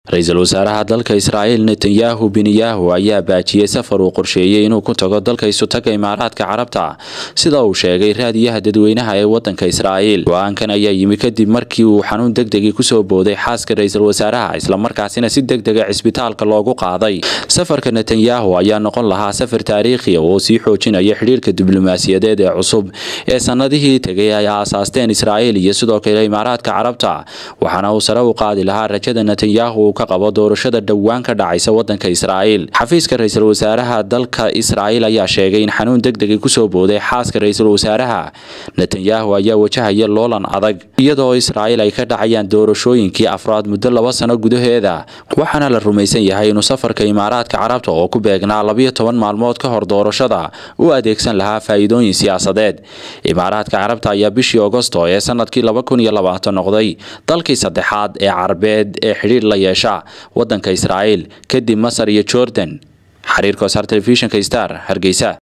ra-iisul wasaaraha dalka israa'iil netanyahu benyahu ayaa baajiyey safar uu qorsheeyey inuu ku tago dalka isutaga imaaraadka carabta sida uu sheegay raadiyaha dadweynaha ee wadanka israa'iil go-aankan ayaa yimi kadib markii uu xanuun degdegii kusoo booday xaaska ra-iisul wasaaraha islamarkaasina si degdega cisbitaalka loogu qaaday safarka netanyahu ayaa noqon lahaa safar taariikhiya oo sii xoojinaya xidhiirka diblomaasiyadeed ee cusub ee sanadihii tegay ay aasaasteen israa'iil iyo sidoo kale imaaraadka carabta waxaana uu sare u qaadi lahaa rajada netanyahu ka qabo doorashada dhowaan ka dhacaysa wadanka israa'iil xafiiska ra-iisul wasaaraha dalka israa'iil ayaa sheegay in xanuun degdegii kusoo booday xaaska ra-iisul wasaaraha netanyahu ayaa wajahaya loolan adag iyadoo israa'iil ay ka dhacayaan doorashooyinkii afraad muddo laba sano gudaheeda waxaana la rumaysan yahay inuu safarka imaaraadka carabta oo ku beegnaa labiyo toban maalmood ka hor doorashada u adeegsan lahaa faa'iidooyin siyaasadeed imaaraadka carabta ayaa bishii agosto ee sanadkii laba kun iyo labaatan noqday dalkii saddexaad ee carabeed ee xidhiir la yeesha wadanka israa'iil kadib masar iyo jordan xiriirka wasaar telefishinka star hargeysa